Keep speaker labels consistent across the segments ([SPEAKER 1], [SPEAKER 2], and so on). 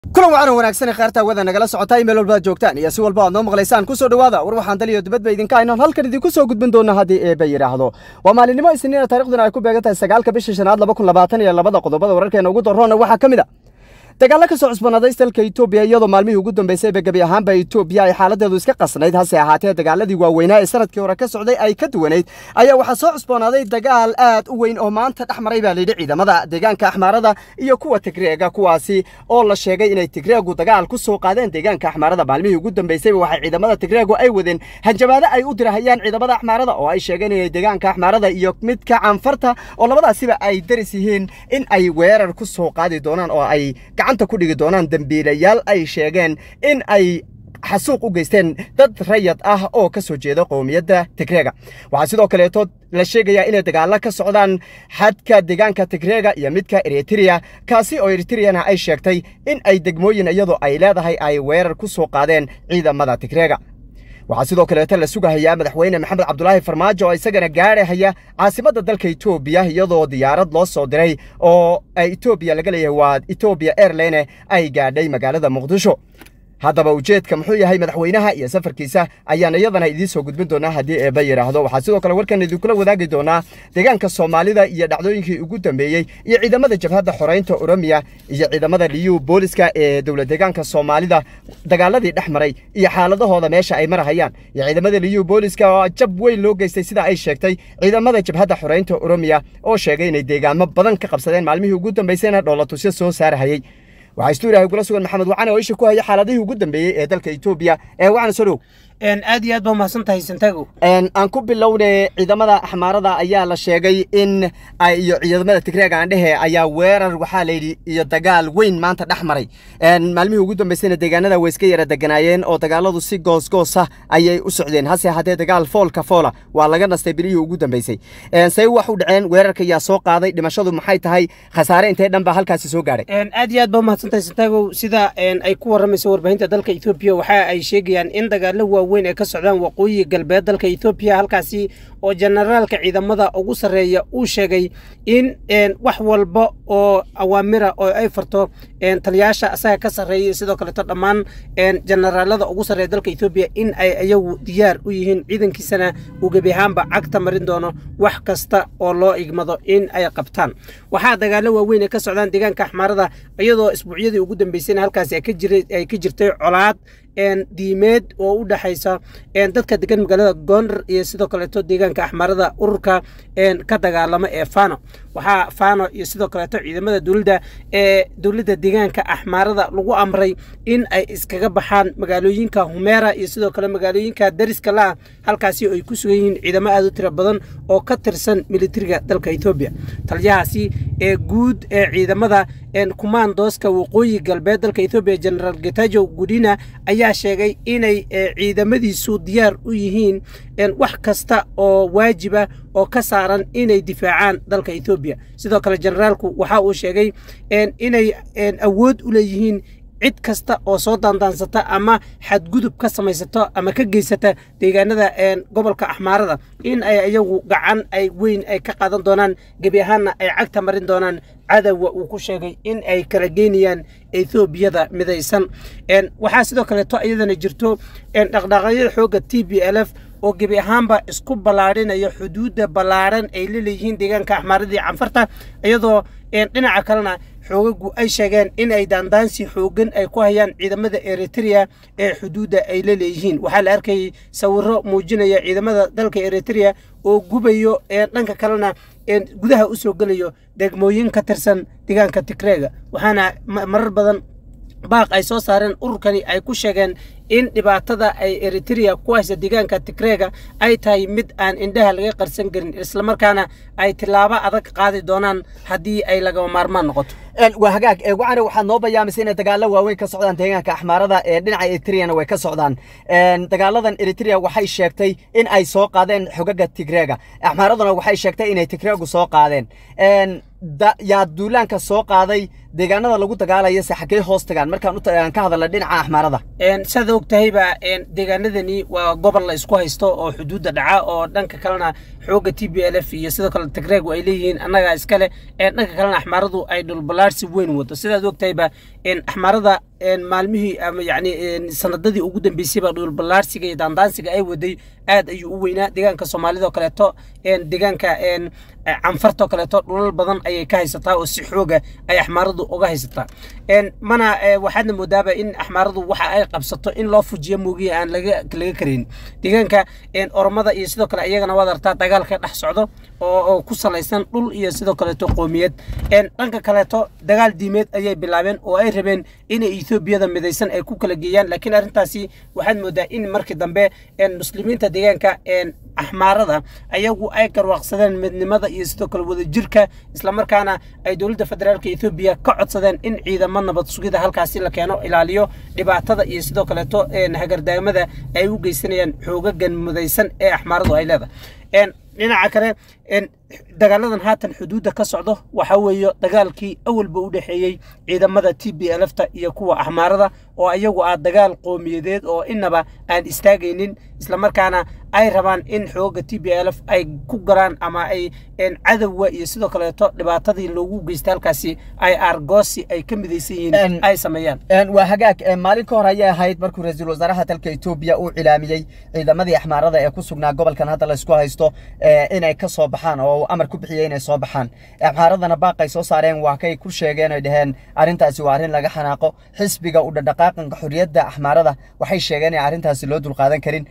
[SPEAKER 1] kulan wacan wanaagsan khaarta wada nagala socotaa imail walbaad joogtaan iyo si walba aad noo maqlaysaan ku soo dhowaada war waxaan daliyo dibadba idinka aynan halkan idinku soo gudbin doona haddii eeba yidhaahdo waa maalinimo isniina taarikhduna ay ku beegan tahay sagaalka bisha shanaad laba kun labaatan iyo labada qodobada wararkeena ugu daroona waxaa ka mid a dagaalla ka soo cusbanaaday dalka etoobiya iyadoo maalmihii ugu dambeysayba gebi ahaanba etoobiya ay xaaladeedu iska qasnayd hase ahaatee dagaaladii waaweynaa ee sanadkii hore ka socday ay ka duwanayd ayaa waxaa soo cusboonaaday dagaal aad u weyn oo maanta dhex maray baa layidhi ciidamada deegaanka axmaarada iyo kuwa tigreega kuwaasi oo la sheegay inay tigreegu dagaal ku soo qaadeen deegaanka axmaarada maalmihii ugu dambeysayba waxay ciidamada tigreegu ay wadeen hanjabaado ay u dirahayaan ciidamada axmaarada oo ay sheegeen inay deegaanka axmaarada iyo midka canfarta oo labadaasiba ay daris yihiin in ay weerar ku soo qaadi doonaan oo ay gacanta ku dhigi doonaan dembiilayaal ay sheegeen in ay xasuuq u geysteen dad rayad ah oo ka soo jeeda qowmiyadda tigreega waxaa sidoo kaleeto la sheegayaa inay dagaalla ka socdaan xadka deegaanka tigreega iyo midka eritrea kaasi oo eritreyana ay sheegtay in ay degmooyin iyadoo ay leedahay ay weerar ku soo qaadeen ciidamada tigreega waxaa sidoo kaleeto la sugahayaa madaxweyne maxamed cabdulaahi farmaajo oo isagana gaarahaya caasimadda dalka etoobiya iyadoo diyaarad loo soo diray oo etoobiya laga leeyahay waa etoobiya airline ay gaadhay magaalada muqdisho haddaba ujeedka muxuu yahay madaxweynaha iyo safarkiisa ayaan iyadana idiin soo gudbin doonaa haddii eeba yidhaahdo waxaa sidoo kale warkan idinkula wadaagi doonaa deegaanka soomaalida iyo dhacdooyinkii ugu dambeeyey iyo ciidamada jabhadda xoreynta oromiya iyo ciidamada liyu booliska ee dowlad deegaanka soomaalida dagaaladii dhex maray iyo xaaladahooda meesha ay marahayaan iyo ciidamada liyu booliska oo jab weyn loo geystay sida ay sheegtay ciidamada jabhadda xoreynta oromiya oo sheegay inay deegaamo badan ka qabsadeen maalmihii ugu dambeysayna dhoolatusyo soo saarahayey waxaa istuuriyahay kula sugan maxamed wacane oo isha ku haya xaaladihii ugu dambeeyey ee dalka etoobiya ee wacane soo dhow
[SPEAKER 2] aad iyo aad baa mahadsan tahay santago
[SPEAKER 1] aan ku bilowne ciidamada axmaarada ayaa la sheegay in iyo ciidamada tigreega aandhehe ayaa weerar waxaa layidhi iyo dagaal weyn maanta dhex maray maalmihii ugu dambeysayna deegaanada way iska yara deganaayeen oo dagaaladu si goosgoosa ayay u socdeen hase ahaatee dagaal foolka foola waa laga nastay bilihii ugu dambeysay say wax u dhaceen weerarka ayaa soo qaaday dhimashadu maxay tahay khasaare intee dhan baa halkaasi soo gaadhay
[SPEAKER 2] aad iyo aad baa mahadsan tahay santago sida ay ku waramayso warbaahinta dalka etoobiya waxa ay sheegayaan in dagaalo waaweyn ay ka socdaan waqooyi galbeed dalka etoobiya halkaasi oo generaalka ciidamada ugu sarreeya uu sheegay in wax walba oo awaamira oo ay farto taliyaasha asaga ka sarreeya sidoo kaleeto dhammaan generaalada ugu sarreeya dalka etoobiya in ay iyagu diyaar u yihiin ciidankiisana uu gebi ahaanba cagta marin doono wax kasta oo loo igmado in ay qabtaan waxaa dagaalo waaweyn ay ka socdaan deegaanka axmaarada iyadoo isbuucyadii ugu dambeysayna halkaasi ay ka jirtay colaad diimeed oo u dhexaysa dadka degan magaalada goondar iyo sidoo kaleeto deegaanka axmaarada ururka ka dagaalama ee fano waxaa fano iyo sidoo kaleeto ciidamada dowladda ee dowladda deegaanka axmaarada lagu amray in ay iskaga baxaan magaalooyinka humeera iyo sidoo kale magaalooyinka dariska la-ah halkaasi ay ku sugan yihiin ciidamo aad u tiro badan oo ka tirsan militariga dalka etoobiya taliyahaasi ee guud ee ciidamada kumaandooska waqooyi galbeed dalka etoobiya generaal getajo gudina ayaa sheegay inay ciidamadiisu diyaar u yihiin wax kasta oo waajiba oo ka saaran inay difaacaan dalka etoobiya sidoo kale generaalku waxa uu sheegay inay awood u leeyihiin cid kasta oo soo daandaansata ama xadgudub ka samaysata ama ka geysata deegaanada gobolka axmaarada in ay iyagu gacan ay weyn ay ka qaadan doonaan gebi ahaanna ay cagta marin doonaan cadowga uu ku sheegay in ay kala geynayaan etoobiyada midaysan waxaa sidoo kaleeto iyadana jirto dhaqdhaqaaqyada xoogga t b l f oo gebi ahaanba isku ballaadhinaya xuduudda ballaaran ay la leeyihiin deegaanka axmaaradii canfarta iyadoo dhinaca kalena xoogagu ay sheegeen in ay daandaansi xoogan ay ku hayaan ciidamada eritrea ee xuduudda ay la leeyihiin waxaa la arkayay sawiro muujinaya ciidamada dalka eritrea oo gubayo dhanka kalena gudaha u soo gelayo degmooyin ka tirsan deegaanka tigreega waxaana marar badan baaq ay soo saareen ururkani ay ku sheegeen in dhibaatada ay eritrea ku haysa deegaanka tigreega ay tahay mid aan indhaha laga qarsan karin islamarkaana ay tilaabo adag qaadi doonaan haddii ay lagama maarmaan noqoto
[SPEAKER 1] waa hagaag wacane waxaad noo bayaamisay inay dagaalo waaweyn ka socdaan deegaanka axmaarada ee dhinaca eritreana way ka socdaan dagaaladan eritrea waxay sheegtay in ay soo qaadeen xogaga tigreega axmaaraduna waxay sheegtay inay tigreegu soo qaadeen yaa duulaanka soo qaaday deegaanada lagu dagaalaya se xaggee hoos tagaan markaan ka hadalna dhinaca axmaarada
[SPEAKER 2] saad og tahayba deegaanadani waa gobol la isku haysto oo xuduudda dhaca oo dhanka kalena xoogga t b l f iyo sidoo kale tigreegu ay leeyihiin annagaa iskale dhanka kalena axmaaradu ay dhulbalaarsi weyn wado sidaad og tahayba axmaarada maalmihii ama yani sanadadii ugu dambeysayba dhulballaarsiga iyo daandaansiga ay waday aad ayuu u weynaa deegaanka soomaalida oo kaleeto deegaanka canfarta oo kaleeto dhulal badan ayay ka haysataa oo si xooga ay axmaaradu uga haysataa mana waxaadna moodaaba in axmaaradu waxa ay qabsato in loo fujiyo moogiya aan laga laga karayn deegaanka oromada iyo sidoo kale iyagana waad artaa dagaalka dhex socdo oo ku salaysan dhul iyo sidoo kaleeto qoomiyad dhanka kaleeto dagaal diimeed ayay bilaabeen oo ay rabeen inay etoobiyada midaysan ay ku kala geeyaan laakiin arrintaasi waxaad moodaa in markii dambe muslimiinta deegaanka axmaarada ayagu ay garwaaqsadeen midnimada iyo sidoo kale wadajirka islamarkaana ay dowladda federaalka ethoobiya ka codsadeen in ciidamo nabad sugida halkaasi la keeno ilaaliyo dhibaatada iyo sidoo kaleeto hagardaamada ay u geysanayaan xoogagan mudaysan ee axmaaradu ay leedahay dhinaca kale dagaaladan haatan xuduudda ka socdo waxaa weeye dagaalkii awalba u dhexeeyey ciidamada t b lfta iyo kuwa axmaarada oo ayagu ah dagaal qoomiyadeed oo inaba aan istaagaynin islamarkaana ay rabaan in xooga t b lf ay ku galaan ama ay cadowga iyo sidoo kaleeto dhibaatadii loogu geystay halkaasi ay argoosi ay ka midaysan yihiin ay sameeyaan
[SPEAKER 1] waa hagaag maalin ka hor ayay ahayd markuu ra-iisul wasaaraha dalka etoobiya uu cilaamiyey ciidamadii axmaarada ee ku sugnaa gobolkan hadda laysku haysto inay ka soo baxaan oo amar ku bixiyey inay soo baxaan axmaaradana baaqay soo saareen waa kay ku sheegeen ay dhaheen arrintaasi waa arrin laga xanaaqo xisbiga u dhadhaqaaqanka xorriyadda axmaarada waxay sheegeen in arrintaasi loo dulqaadan karin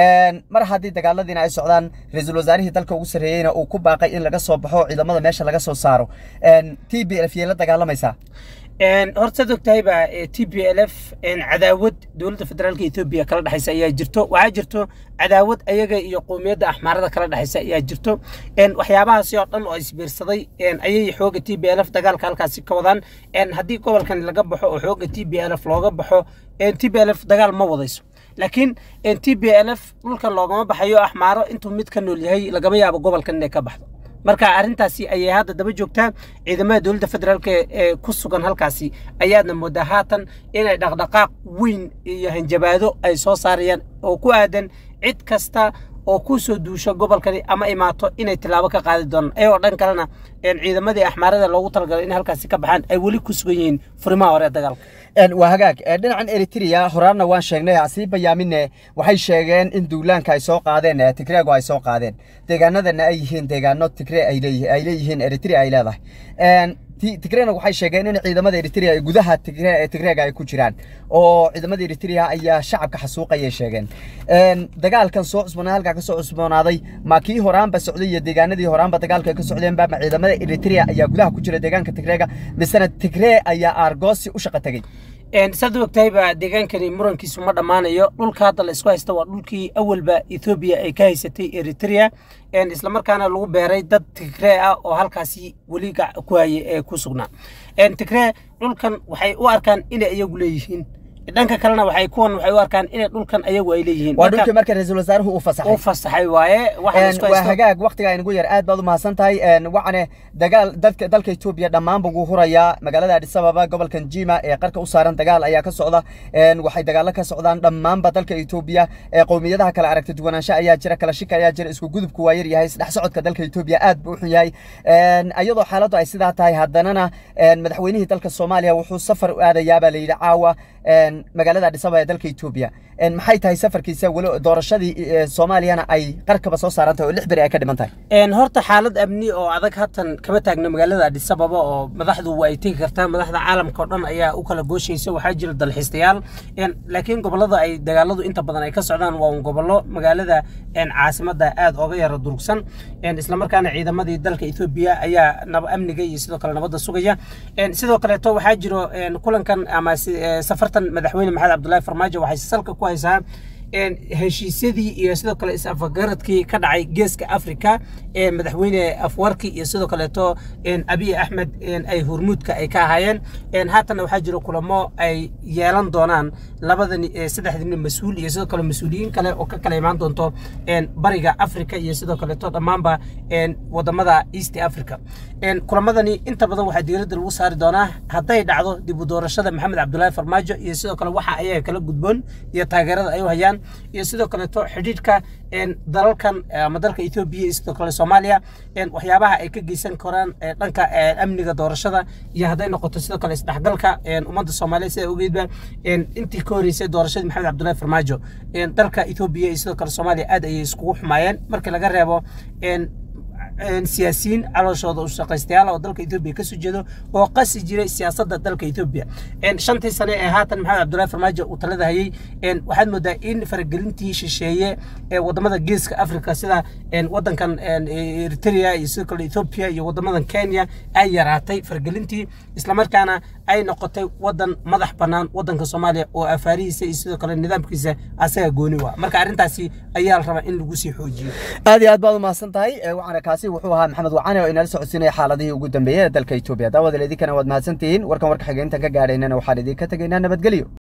[SPEAKER 1] mar haddii dagaaladiina ay socdaan ra-iisul wasaarihii dalka ugu sarreeyeyna uu ku baaqay in laga soo baxo ciidamada meesha laga soo saaro t b lf yay la dagaalamaysaa
[SPEAKER 2] hortaad ogtahayba t b l f cadaawad dowladda federaalka etoobiya kala dhexaysa ayaa jirto waxaa jirto cadaawad ayaga iyo qowmiyadda axmaarada kala dhexaysa ayaa jirto waxyaabahaasi oo dhan oo isbiirsaday ayay xooga t b l f dagaalka halkaasi ka wadaan haddii gobolkan laga baxo oo xooga t b l f looga baxo t b l f dagaal ma wadayso laakiin t b l f dhulkan loogama baxayo axmaaro intuu mid ka nool yahay lagama yaabo gobolkan inay ka baxdo marka arrintaasi ayay hadda daba joogtaa ciidamada dowladda federaalk ee ku sugan halkaasi ayaadna moodaa haatan inay dhaqdhaqaaq weyn iyo hanjabaado ay soo saarayaan oo ku aadan cid kasta oo ku soo duusha gobolkani ama imaato inay tilaabo ka qaadi doonaan ayagoo dhan kalena ciidamadii axmaarada loogu talagalay in halkaasi ka baxaan ay weli ku sugan yihiin furimaha hore ee dagaalka
[SPEAKER 1] waa hagaag dhinacan eritrea horaarna waan sheegnay asii bayaamine waxay sheegeen in duulaanka ay soo qaadeen tigreego ay soo qaadeen deegaanadana ay yihiin deegaano tigre ay leeyihiin eritrea ay leedahay tigrena waxay sheegeen in ciidamada eritrea gudaha tigreega ay ku jiraan oo ciidamada eritrea ayaa shacabka xasuuqayay sheegeen dagaalkan soo cusboonaa halkaa kasoo cusboonaaday ma kii horaanba socday iyo deegaanadii horaanba dagaalka ay ka socdeenba ma ciidamada eritrea ayaa gudaha ku jira deegaanka tigreega misena tigree ayaa aargoosi u shaqo tegey
[SPEAKER 2] saad u ogtahayba deegaankani murankiisu ma dhammaanayo dhulka hadda la isku haysta waa dhulkii awalba ethoobiya ay ka haysatay eritrea islamarkaana lagu beeray dad tigree ah oo halkaasi weli ku hayay ee ku sugnaa tigree dhulkan waxay u arkaan inay iyagu leeyihiin dhanka kalena waxay kuwan waxay u arkaan inay dhulkan ayagu ay leeyihiin
[SPEAKER 1] waa dhulkii marka ra-iisul wasaaruhu uu fasaxay
[SPEAKER 2] u fasaxay waaye
[SPEAKER 1] waa hagaag waqtiga inagu yar aad baad u mahadsan tahay wacane dagaal dadka dalka etoobiya dhammaanba wuu hurayaa magaalada adis ababa gobolkan jima ee qarka u saaran dagaal ayaa ka socda waxay dagaalo ka socdaan dhammaanba dalka etoobiya qowmiyadaha kale aragti duwanaansho ayaa jira kala shika ayaa jira isku gudubku waa yar yahay isdhex socodka dalka etoobiya aad buu u xun yahay iyadoo xaaladdu ay sidaa tahay haddanana madaxweynihii dalka soomaaliya wuxuu safar u aadayaabaa la yidhi caawa magaalada adis ababa ee dalka etoobiya maxay tahay safarkiisa weli doorashadii soomaaliyana ay qarkaba soo saaran tahay oo lix beri ay ka dhiman tahay
[SPEAKER 2] horta xaalad amni oo adag hatan kama taagno magaalada adis ababa oo madaxdu ay tegi kartaa madaxda caalamka oo dhan ayaa u kala gooshaysa waxaa jira dalxiistayaal laakiin gobolada ay dagaaladu inta badan ay ka socdaan waa un gobollo magaalada caasimada aad oga yara durugsan islamarkaana ciidamadii dalka ethoobiya ayaa amniga iyo sidoo kale nabadda sugaya sidoo kaleeto waxaa jiro kulankan ama safartan madaxweyne maxamed cabdullaahi farmaajo waxay salka ku haysaa heshiisyadii iyo sidoo kale is-afgaradkii ka dhacay geeska afrika ee madaxweyne afwarki iyo sidoo kaleeto abiy axmed ay hormuudka ay ka ahaayeen haatanna waxaa jiro kulamo ay yeelan doonaan labadan saddexdani mas-uul iyo sidoo kale mas-uuliyiin kale oo ka kala imaan doonto bariga afrika iyo sidoo kaleeto dhammaanba wadamada east africa kulamadani inta badan waxaa diiradda lagu saari doonaa hadday dhacdo dib u doorashada maxamed cabdullaahi farmaajo iyo sidoo kale waxa ayaga kala gudboon iyo taageerada ay u hayaan iyo sidoo kaleeto xidhiidhka dalalkan ama dalka etoobiya iyo sidoo kale soomaaliya waxyaabaha ay ka geysan karaan dhanka amniga doorashada iyo hadday noqoto sidoo kale isdhexgalka ummadda soomaaliya sida ogeedba intii ka horeysay doorashadii maxamed cabdullahi farmaajo dalka etoobiya iyo sidoo kale soomaaliya aad ayay iskugu xumaayeen markii laga reebo siyaasiyiin calooshooda u shaqaystayaal oo dalka etoobiya kasoo jeedo oo qasi jiray siyaasadda dalka etoobiya shantii sane ee haatan maxamed cabdullahi farmaajo uu talada hayay waxaad moodaa in faragelintii shisheeye ee wadamada geeska africa sida wadankan eritrea iyo sidoo kale etoobiya iyo wadamadan kenya ay yaraatay faragelintii islamarkaana ay noqotay wadan madax bannaan wadanka soomaaliya oo afaarihiisa iyo sidoo kale nidaamkiisa asaga gooni waa marka arrintaasi ayaa la rabaa in lagu sii xoojiyo
[SPEAKER 1] aad iyo aad baad umahadsan tahay waxaana kaasi wuxuu ahaa maxamed wacane oo inala socodsiinaya xaaladihii ugu dambeeyey ee dalka etoobiya daawadal idinkana waad mahadsantihiin warkan warka xigeentan ka gaadhaynana waxaan idinka tegaynaa nabadgelyo